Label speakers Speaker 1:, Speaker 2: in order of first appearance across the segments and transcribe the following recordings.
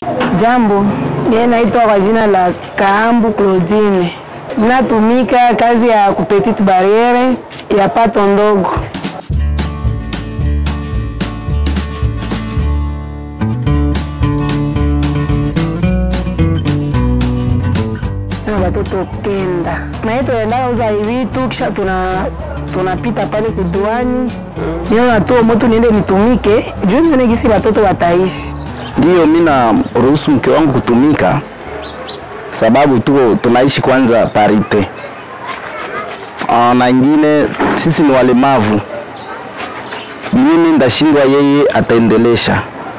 Speaker 1: Jambo, mimi naitwa kwa jina la Kaambu Claudine. Natumika kazi ya kupetite barriere ya pato ndogo. na watoto kenda na tunaenda uza vitu kisha tuna tunapita pale kuduani niona tu moto niende nitumike juu nione gisi watoto wataishi.
Speaker 2: Ndiyo, mi na ruhusu mke wangu kutumika sababu tuko tunaishi kwanza parite. Ah, na ingine sisi ni walemavu, mimi ndashindwa, yeye ataendelesha.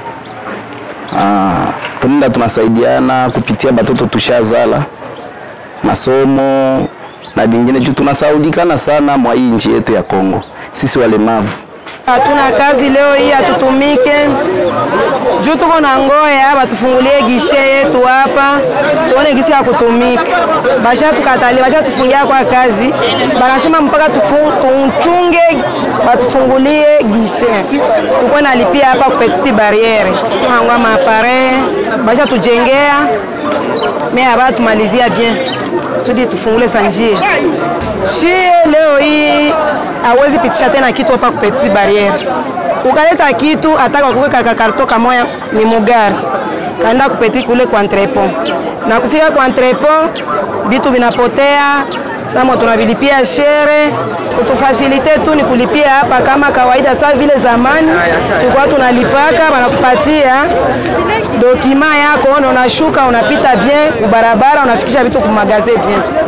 Speaker 2: Ah, tunaenda tunasaidiana kupitia batoto tushazala masomo na vingine juu tunasaulikana sana mwa hii nchi yetu ya Kongo, sisi walemavu.
Speaker 3: Hatuna kazi leo hii, hatutumike juu tuko na ngoya, batufungulie gishe yetu hapa tuone gisi ya kutumika. Basha tukatalia, basha tufungia kwa kazi, banasema mpaka tuchunge batufungulie gishe, tuko nalipia hapa kupetiti barriere tuangwa mapare, basha tujengea me aba tumalizia bien kusudi tufungule sanjie shie leo hii hawezi pitisha tena kitu hapa kupetiti barriere. Ukaleta kitu ataka kuweka kakarto kamoya ni mugari kaenda kupeti kule kwa entrepot, na kufika kwa entrepot vitu vinapotea. Samo tunavilipia shere, kutufasilite tu ni kulipia hapa kama kawaida, saa vile zamani tulikuwa tunalipaka, wanakupatia dokima yako na unashuka unapita bien kubarabara, unafikisha vitu kumagaze bien